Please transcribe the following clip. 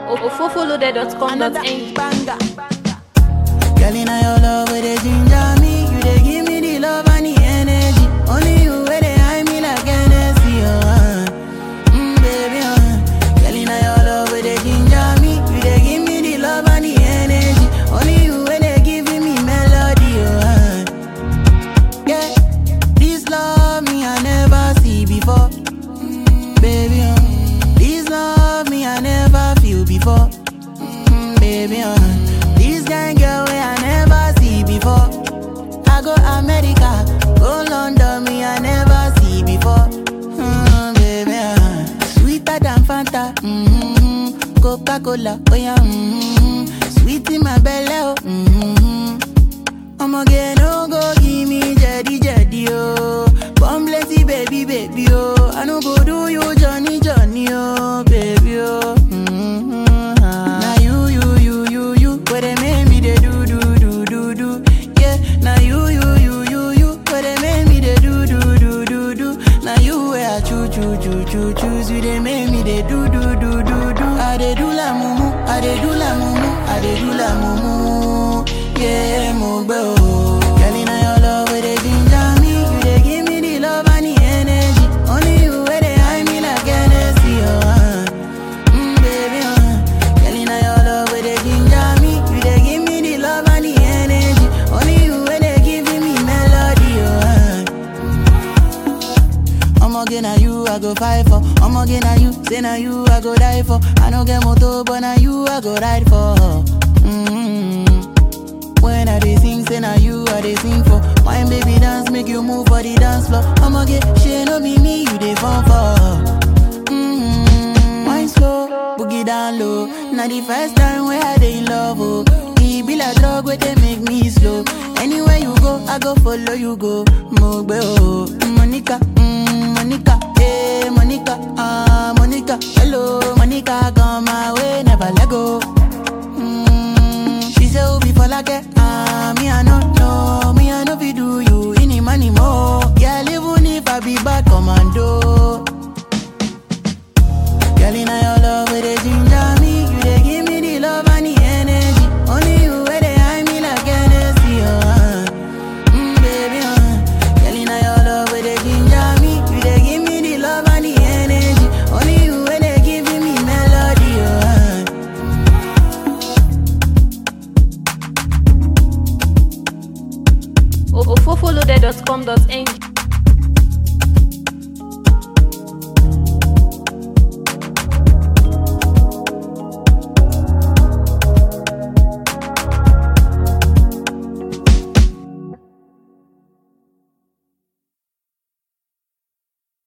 ofofolode.com.ng banger. Girl, in your love, where they ginger me. You they give me the love and the energy. Only you where they high me like Hennessy, oh, uh. Mm, baby, uh. Girl, in your love, where they ginger me. You they give me the love and the energy. Only you where they giving me melody, oh, uh. Yeah, this love me I never see before. Mm, baby, uh. This love me I never feel before. Mm, baby, uh. This kind girl way I never see before. I go America, go London, me I never see before. Mm, baby, uh. Sweeter than Fanta, mm-hmm. Coca Cola, oh yeah, mm-hmm. Sweet in my belly, oh. Mm-hmm. I'ma get no go give me jetty jetty oh. Born plenty baby baby oh. I no go do you Johnny Johnny oh baby oh. Mm-hmm. Now you you you you you where they make me they do do do do do. Yeah. Now you you you you you where they make me they do do do do do. Now you where I choo choo choo choo choose you they make me they do do do do do. I they do la mumu, I they do la mumu, I they do la mumu. Yeah, mo gbẹ o. Girl, inna your love where they ginger me, you they give me the love and the energy. Only you where they high me like Hennessy, oh. Uh. Mm, baby, uh. Girl, inna your love where they ginger me, you they give me the love and the energy. Only you where they giving me melody, oh. Uh. I'ma na you I go fight for. I'ma na you, say na you I go die for. I no get motor, but na you I go ride for. Mm-hmm. When I dey sing, say na you I dey sing for. Wine baby dance, make you move for the dance floor. I'ma get shit, no be me, you dey fall for. Mm-hmm. Wine slow, boogie down low. Now the first time where I dey in love, oh. E be like drug where they make me slow. Anywhere you go, I go follow you go. Mogbe oh, Monica, mm, Monica, eh, Monica, ah, Monica. Hello, Monica, come my way, never let go. Mm, she say Obi for like ah, me I no know, me I no fi do you any money more. Yeah, even if I be bad commando. Girl, inna your love where they ginger me, you they give me the love and the energy. Only you where they high me like Hennessy, oh. Uh. Mm, baby, uh. Girl, inna your love where they ginger me, you they give me the love and the energy. Only you where they giving me melody, oh. Uh. ofofolode.com.ng